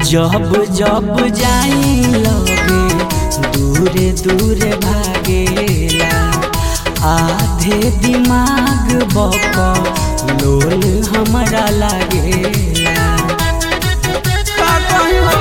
जब जब जाई लगे दूरे दूरे भागेला आधे दिमाग बक लोल हमरा लागेला का कही हो?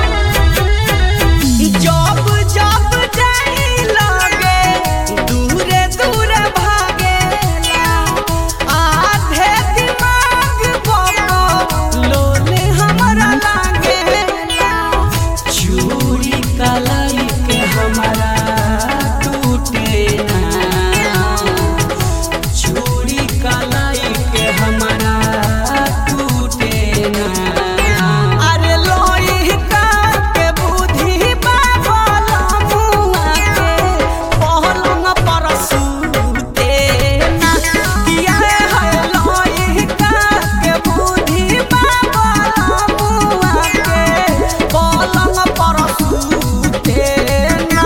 जब जब जाई लगे दूरे दूरे भागेला आधे दिमाग बक लोल हमरा लागेला चूड़ी कलाई के हमारा टूटे ना चूड़ी कलाई के हमारा टूटे ना अरे लोई का के बुद्धि बाबल मुआ के पहलंग पर सूते ना किया है लोई का के बुद्धि बाबल मुआ के पहलंग पर सूते ना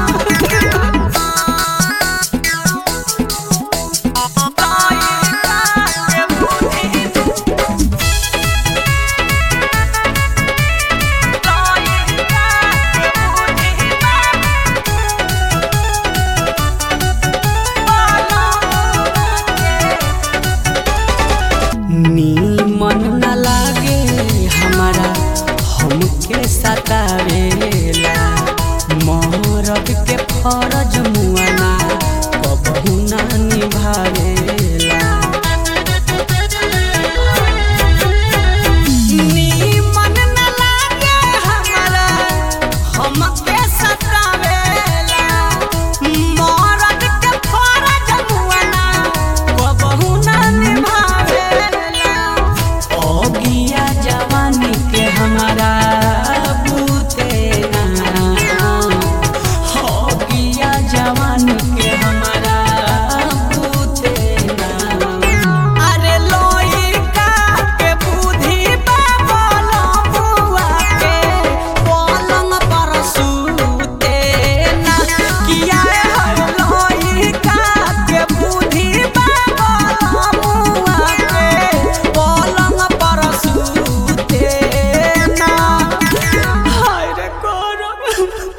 नीमन न लागे हमारा हमके सतावेला मरद के फरज